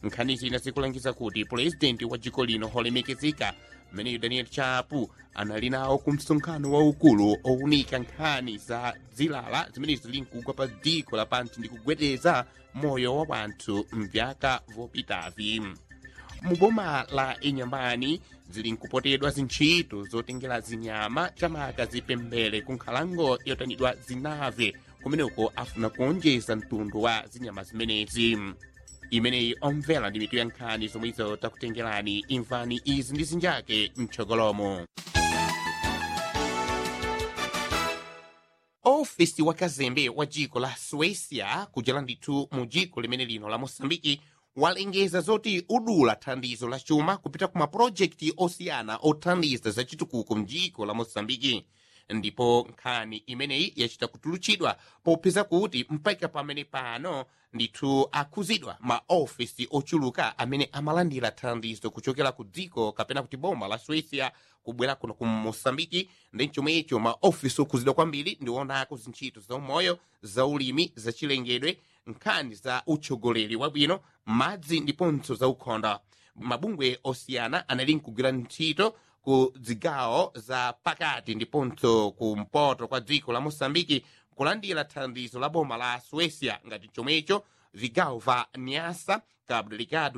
nkhani zina zikulangiza kuti pulezidenti wa dziko lino holemekezeka mmeneyo daniel chapu anali nawo ku msonkhano waukulu owunika nkhani za zilala zimene zili mkugwa pa dziko lapansi ndi kugwedeza moyo wa wanthu mvyaka vopitavi mu boma la inyambani zili nkupotedwa zintchito zotengera zinyama chamaka zipembere ku nkhalango yotanidwa zinave kumeneko afuna kuonjeza mtundu wa zinyama zimenezi imeneyi omvera ndi mitu ya nkhani zomwezo takutengerani imvani izi ndi zinjake mtsogolomo ofisi wa kazembe wa dziko la suécia kujala ndithu mu dziko limene lino la moçambike walengeza zoti udula thandizo la chuma kupita ku mapulojekiti osiyana othandiza za chitukuko mdziko la moçambike ndipo nkhani imeneyi yachita kutulutsidwa popeza kuti mpaka pamene pano ndithu akhuzidwa maofisi ochuluka amene amalandira thandizo kuchokera ku dziko kapena kuti boma la suécia kubwera kuno ku moçambike ndi chomwecho maofisi okhuzidwa kwambiri ndionako zintchito za umoyo za ulimi za chilengedwe nkhani za utsogoleri wabwino madzi ndiponso za ukhonda mabungwe osiyana anali nkugwira ntchito ku zigawo za pakati ndiponso kumpoto kwa dziko la moçambike kulandira thandizo la boma la suécia ngati chomwecho vigawo va niasa cabo delgado